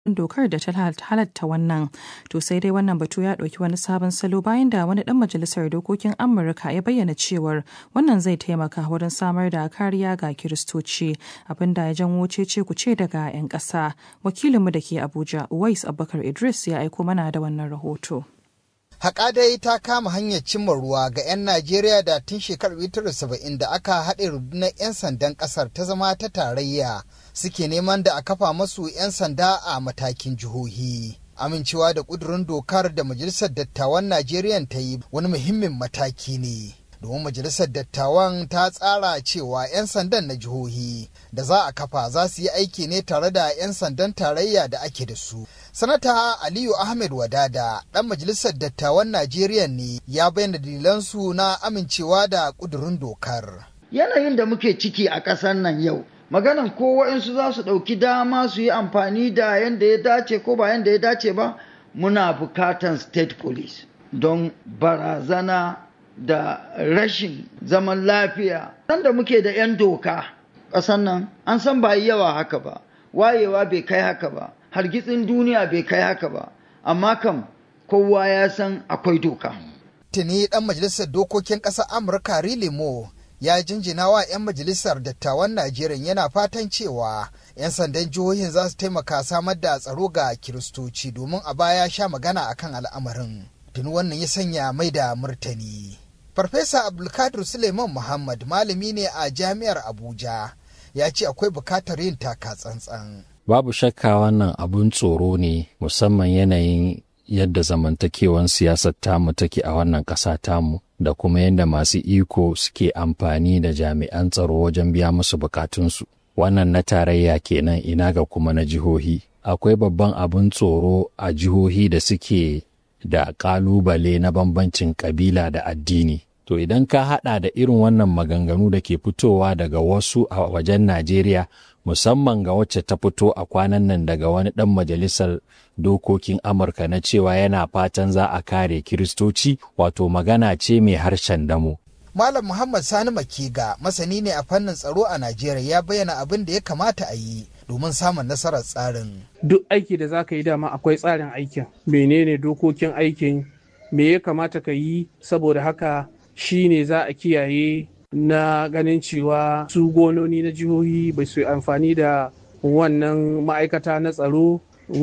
dokar da ta halatta wannan to sai dai wannan batu ya ɗauki wani sabon salo bayan da wani ɗan majalisar dokokin amurka ya bayyana cewar wannan zai taimaka wurin samar da kariya ga kiristoci abinda ya janwo cece kuce daga 'yan ƙasa wakilinmu da ke abuja uwais abubakar idris ya aiko mana da wannan rahoto Haƙa dai ta kama hanyar cimma ruwa ga 'yan Najeriya da tun shekarar 1970 da aka haɗe rundunar 'yan sandan ƙasar ta zama ta tarayya suke neman da a kafa masu 'yan sanda a matakin jihohi. Amincewa da ƙudurin dokar da Majalisar Dattawan Najeriya ta yi wani muhimmin mataki ne. domin majalisar dattawan ta tsara cewa 'yan sandan na jihohi da za a kafa za su yi aiki ne tare da 'yan sandan tarayya da ake da su. Sanata Aliyu Ahmed Wadada ɗan majalisar dattawan Najeriya ne ya bayyana dalilansu na amincewa da ƙudurin dokar. Yanayin da muke ciki a ƙasar nan yau, maganan ko waɗansu za su ɗauki dama su yi amfani da yadda ya dace ko ba yadda ya dace ba, muna bukatan state police don barazana da rashin zaman lafiya. Sanda muke da 'yan doka ƙasan nan an san ba yawa haka ba, wayewa bai kai haka ba, hargitsin duniya bai kai haka ba, amma kam kowa ya san akwai doka. Tuni ɗan majalisar dokokin ƙasar Amurka Rilimo ya jinjina wa 'yan majalisar dattawan Najeriya yana fatan cewa 'yan sandan jihohin za su taimaka samar da tsaro ga Kiristoci domin a baya sha magana akan al'amarin. Tuni wannan ya sanya mai da murtani. Farfesa Abdulkadir Suleiman Muhammad malami ne a Jami'ar Abuja ya ce akwai bukatar yin taka tsantsan. Babu shakka wannan abun tsoro ne musamman yanayin yadda zamantakewan siyasar tamu take a wannan ƙasa tamu da kuma yadda masu iko suke amfani da jami'an tsaro wajen biya musu bukatunsu. Wannan na tarayya kenan ina ga kuma na jihohi. Akwai babban abun tsoro a jihohi da suke da ƙalubale na bambancin ƙabila da addini. To idan ka haɗa da irin wannan maganganu da ke fitowa daga wasu a wajen Najeriya, musamman ga wacce ta fito a kwanan nan daga wani ɗan majalisar dokokin Amurka na cewa yana fatan za a kare Kiristoci, wato magana ce mai harshen damo. Malam Muhammad Sani Makiga masani ne a fannin tsaro a Najeriya ya bayyana abin da ya kamata a yi domin samun nasarar tsarin. Duk aiki da za ka yi dama akwai tsarin aikin. Menene dokokin aikin? Me ya kamata ka yi saboda haka shi ne za a kiyaye na ganin cewa su gononi na jihohi bai su amfani da wannan ma'aikata na tsaro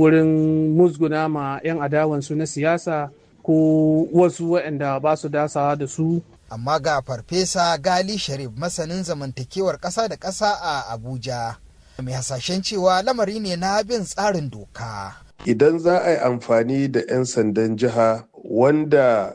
wurin musguna ma 'yan adawansu na siyasa ko wasu waɗanda ba su dasawa da su amma ga farfesa gali sharif masanin zamantakewar ƙasa da ƙasa a abuja mai hasashen cewa lamari ne na bin tsarin doka idan za a yi amfani da 'yan sandan jiha wanda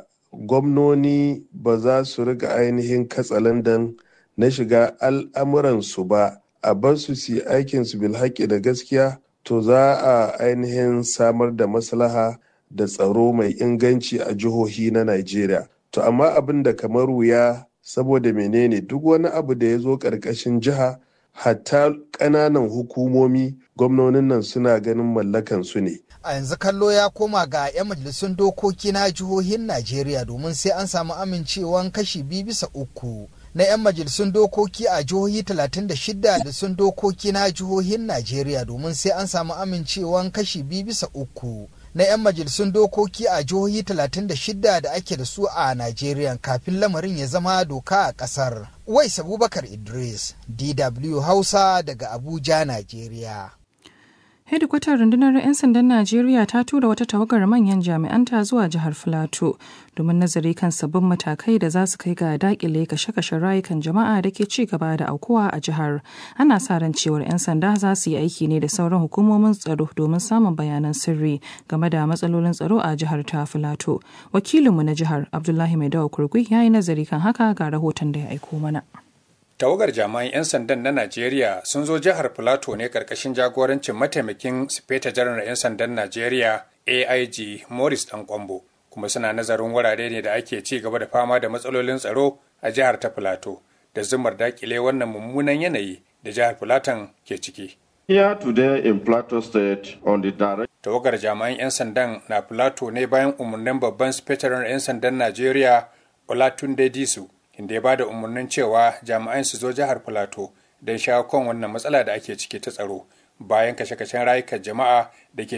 gwamnoni ba za su riga ainihin katsalandan na shiga al'amuransu ba a bar su su aikinsu bilhaƙi da gaskiya to za a ainihin samar da maslaha da tsaro mai inganci a jihohi na Najeriya. To amma abin da kamar wuya saboda menene duk wani abu da ya zo ƙarƙashin jiha hatta ƙananan hukumomi gwamnonin nan suna ganin mallakan su ne. A yanzu kallo ya koma ga 'yan majalisun dokoki na jihohin Najeriya domin sai an samu amincewan kashi biyu bisa uku. na 'yan majalisun dokoki a jihohi 36 da sun dokoki na jihohin Najeriya domin sai an samu amincewan kashi biyu bisa uku na 'yan majalisun dokoki a jihohi 36 da ake da su a Najeriya kafin lamarin ya zama doka a kasar. Wais Abubakar Idris, DW Hausa daga Abuja, Najeriya. hedikwatar rundunar 'yan sandan najeriya ta tura wata tawagar manyan jami'anta zuwa jihar filato domin nazari kan sabbin matakai da za su kai ga dakile kashe-kashen rayukan jama'a da ke ci gaba da aukuwa a jihar ana sa ran cewar 'yan sanda za su yi aiki ne da sauran hukumomin tsaro domin samun bayanan sirri game da matsalolin tsaro a jihar ta filato wakilinmu na jihar abdullahi mai dawa kurgui ya yi nazari kan haka ga rahoton da ya aiko mana tawagar jami'an 'yan sandan na najeriya sun zo jihar filato ne karkashin jagorancin mataimakin sifeta janar 'yan sandan najeriya aig morris dan kwambo kuma suna nazarin wurare ne da ake ci gaba da fama da matsalolin tsaro a jihar ta filato da zumar dakile wannan mummunan yanayi da jihar filaton ke ciki Here today in Plateau State on the direct tawagar jami'an 'yan sandan na filato ne bayan umarnin babban sifetarar 'yan sandan najeriya olatunde disu inda ya ba da umarnin cewa jami'an su zo jihar filato don shawo kan wannan matsala da ake ciki ta tsaro bayan kashe-kashen rayukan jama'a da ke